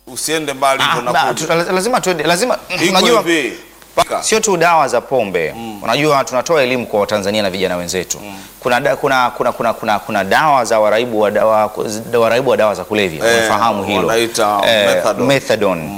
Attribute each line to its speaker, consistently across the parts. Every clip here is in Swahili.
Speaker 1: usiende mbali
Speaker 2: Ah,
Speaker 1: hivyo
Speaker 2: ba-
Speaker 1: nakuja.
Speaker 2: tu- lazima tuende, lazima
Speaker 1: Iko
Speaker 2: unajua
Speaker 1: hivi. Paka.
Speaker 2: sio tu dawa za pombe unajua tunatoa elimu kwa Watanzania na vijana wenzetu kuna, da, kuna, kuna, kuna, kuna, kuna dawa za waraibu wa dawa, waraibu wa dawa za kulevya
Speaker 1: Eh,
Speaker 2: unafahamu hilo
Speaker 1: wanaita methadone.
Speaker 2: methadone.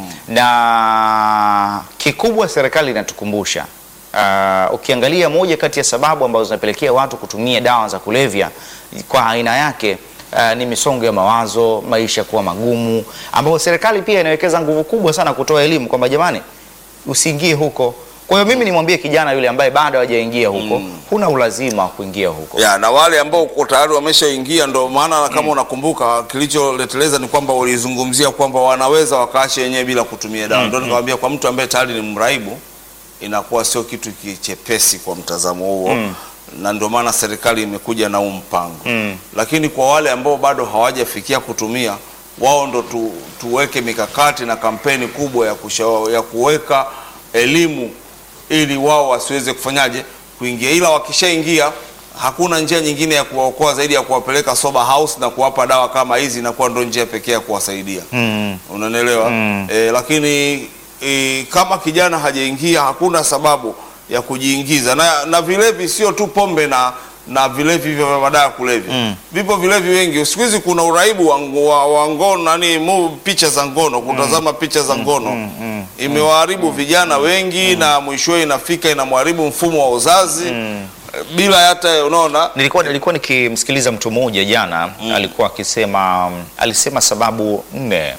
Speaker 2: na kikubwa serikali inatukumbusha uh, ukiangalia moja kati ya sababu ambazo zinapelekea watu kutumia dawa za kulevya kwa aina yake uh, ni misongo ya mawazo, maisha kuwa magumu, ambapo serikali pia inawekeza nguvu kubwa sana kutoa elimu kwamba jamani, usiingie huko. Kwa hiyo mimi nimwambie kijana yule ambaye bado hajaingia huko, huna ulazima wa kuingia huko.
Speaker 1: ya na wale ambao uko tayari wameshaingia, ndo maana kama unakumbuka kilicholeteleza ni kwamba ulizungumzia kwamba wanaweza wakaacha wenyewe bila kutumia dawa. Ndio nikamwambia kwa mtu ambaye tayari ni mraibu inakuwa sio kitu kichepesi kwa mtazamo huo na ndio maana serikali imekuja na huu mpango lakini kwa wale ambao bado hawajafikia kutumia wao ndo tu, tuweke mikakati na kampeni kubwa ya, kusha, ya kuweka elimu ili wao wasiweze kufanyaje kuingia, ila wakishaingia hakuna njia nyingine ya kuwaokoa zaidi ya kuwapeleka sober house na kuwapa dawa kama hizi, inakuwa ndo njia pekee ya kuwasaidia
Speaker 2: Mm.
Speaker 1: unanielewa e, lakini e, kama kijana hajaingia hakuna sababu ya kujiingiza na, na vilevi sio tu pombe na na vilevi hivyo vya madawa ya kulevya vipo vilevi wengi siku hizi kuna uraibu wa, wa, wa ngono nani mu, picha za ngono kutazama picha za ngono imewaharibu vijana wengi na mwishowe inafika inamharibu mfumo wa uzazi bila hata unaona
Speaker 2: Nilikuwa, nilikuwa nikimsikiliza mtu mmoja jana alikuwa akisema alisema sababu nne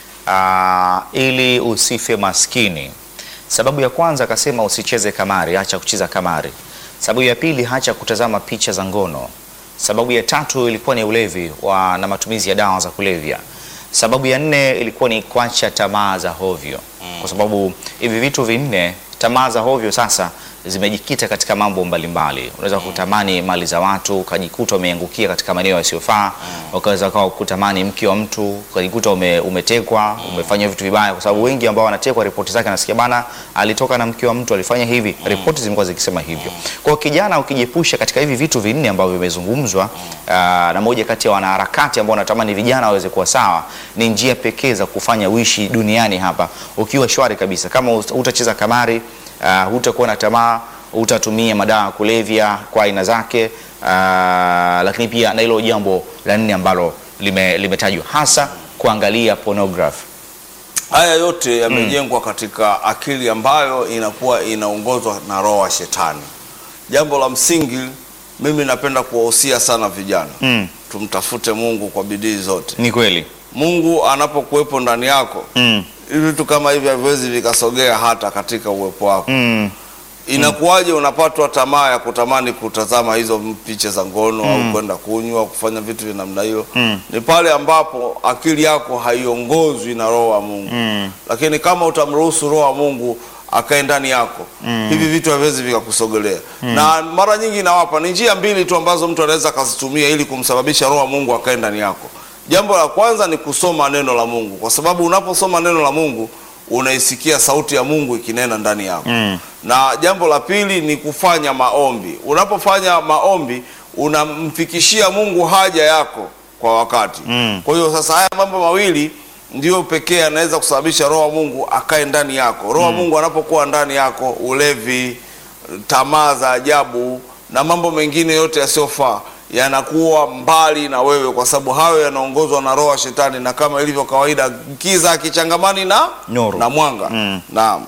Speaker 2: ah, ili usife maskini. Sababu ya kwanza akasema usicheze kamari, acha kucheza kamari. Sababu ya pili acha kutazama picha za ngono. Sababu ya tatu ilikuwa ni ulevi wa, na matumizi ya dawa za kulevya. Sababu ya nne ilikuwa ni kuacha tamaa za hovyo, kwa sababu hivi vitu vinne, tamaa za hovyo sasa zimejikita katika mambo mbalimbali. Unaweza kutamani mali za watu ukajikuta umeangukia katika maeneo yasiyofaa, ukaweza ukawa kutamani mke wa mtu ukajikuta ume, umetekwa umefanya vitu vibaya, kwa sababu wengi ambao wanatekwa ripoti zake nasikia bana, alitoka na mke wa mtu alifanya hivi, ripoti zimekuwa zikisema hivyo. Kwa hiyo kijana, ukijiepusha katika hivi vitu vinne ambavyo vimezungumzwa, aa, na moja kati ya wanaharakati ambao wanatamani vijana waweze kuwa sawa, ni njia pekee za kufanya uishi duniani hapa ukiwa shwari kabisa. Kama ut- utacheza kamari uh, hutakuwa na tamaa, hutatumia madawa ya kulevya kwa aina zake uh, lakini pia na hilo jambo la nne ambalo lime- limetajwa hasa kuangalia pornography.
Speaker 1: haya yote yamejengwa katika akili ambayo inakuwa inaongozwa na roho wa shetani. Jambo la msingi, mimi napenda kuwahusia sana vijana
Speaker 2: Mm.
Speaker 1: tumtafute Mungu kwa bidii zote.
Speaker 2: Ni kweli
Speaker 1: Mungu anapokuwepo ndani yako,
Speaker 2: mm.
Speaker 1: hivi vitu kama hivi haviwezi vikasogea hata katika uwepo wako.
Speaker 2: Mm.
Speaker 1: Inakuwaje unapatwa tamaa ya kutamani kutazama hizo picha za ngono au kwenda kunywa au kufanya vitu vya namna hiyo? Ni pale ambapo akili yako haiongozwi na roho wa Mungu. Lakini kama utamruhusu roho wa Mungu akae ndani yako, hivi vitu haviwezi vikakusogelea. Na mara nyingi nawapa ni njia mbili tu ambazo mtu anaweza akazitumia ili kumsababisha roho wa Mungu akae ndani yako. Jambo la kwanza ni kusoma neno la Mungu, kwa sababu unaposoma neno la Mungu unaisikia sauti ya Mungu ikinena ndani yako na jambo la pili ni kufanya maombi. Unapofanya maombi unamfikishia Mungu haja yako kwa wakati. Kwa hiyo sasa haya mambo mawili ndio pekee anaweza kusababisha roho wa Mungu akae ndani yako. Roho wa Mungu anapokuwa ndani yako, ulevi, tamaa za ajabu na mambo mengine yote yasiyofaa yanakuwa mbali na wewe, kwa sababu hayo yanaongozwa na roho wa shetani, na kama ilivyo kawaida, kiza akichangamani na
Speaker 2: Nuru.
Speaker 1: na mwanga. Naam.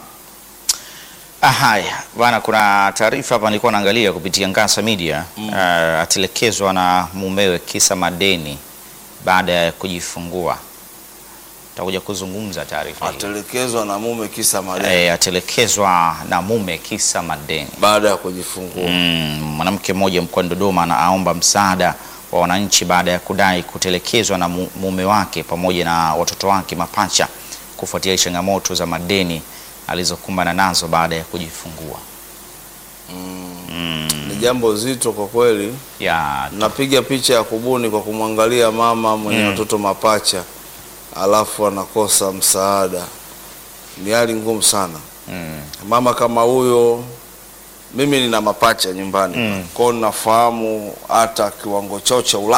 Speaker 2: Ah, Haya bwana, kuna taarifa hapa nilikuwa naangalia kupitia Ngasa Media ah, atelekezwa na mumewe kisa madeni baada ya kujifungua. Takuja kuzungumza taarifa hii.
Speaker 1: Atelekezwa na mume kisa madeni
Speaker 2: Eh, atelekezwa na mume kisa madeni.
Speaker 1: baada ya kujifungua.
Speaker 2: Mm, mwanamke mmoja mkoani Dodoma na aomba msaada wa wananchi baada ya kudai kutelekezwa na mu- mume wake pamoja na watoto wake mapacha kufuatia changamoto za madeni alizokumbana nazo baada ya kujifungua.
Speaker 1: Ni jambo zito kwa kweli.
Speaker 2: Ya,
Speaker 1: Napiga picha ya kubuni kwa kumwangalia mama mwenye watoto mapacha alafu anakosa msaada, ni hali ngumu sana.
Speaker 2: mm,
Speaker 1: Mama kama huyo, mimi nina mapacha nyumbani
Speaker 2: Mm.
Speaker 1: kwao, nafahamu hata kiwango chao cha